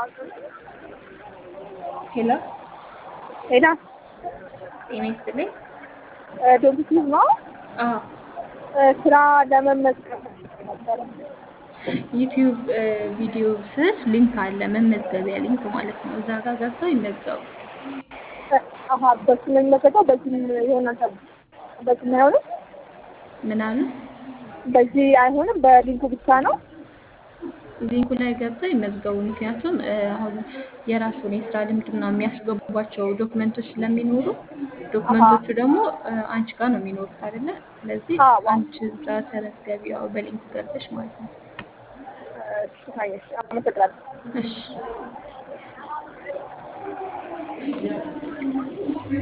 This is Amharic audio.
ሄሎ ሄዳ ጤና ይስጥልኝ። ዶክቲቭ ነው አዎ ስራ ለመመዝገብ ነበረ። ዩቲዩብ ቪዲዮ ስር ሊንክ አለ፣ መመዝገቢያ ሊንክ ማለት ነው። እዛ ጋር ገብተው ይመዝገቡ። አሀ በሱ ነው የሚመዘገው። በዚህም ይሆናል ተብሎ በዚህ አይሆንም። ምን አሉ? በዚህ አይሆንም። በሊንኩ ብቻ ነው። ሊንኩ ላይ ገብተው ይመዝገቡ። ምክንያቱም እ፣ አሁን የራሱን የስራ ልምድና የሚያስገቧቸው ዶክመንቶች ስለሚኖሩ ዶክመንቶቹ ደግሞ እ፣ አንቺ ጋር ነው የሚኖሩት አይደለ? ስለዚህ አዎ። አንቺ እዛ ተመዝገቢ፣ ያው በሊንኩ ገብተሽ ማለት ነው። እሺ፣ ታየሽ። አመሰግናለሁ። እሺ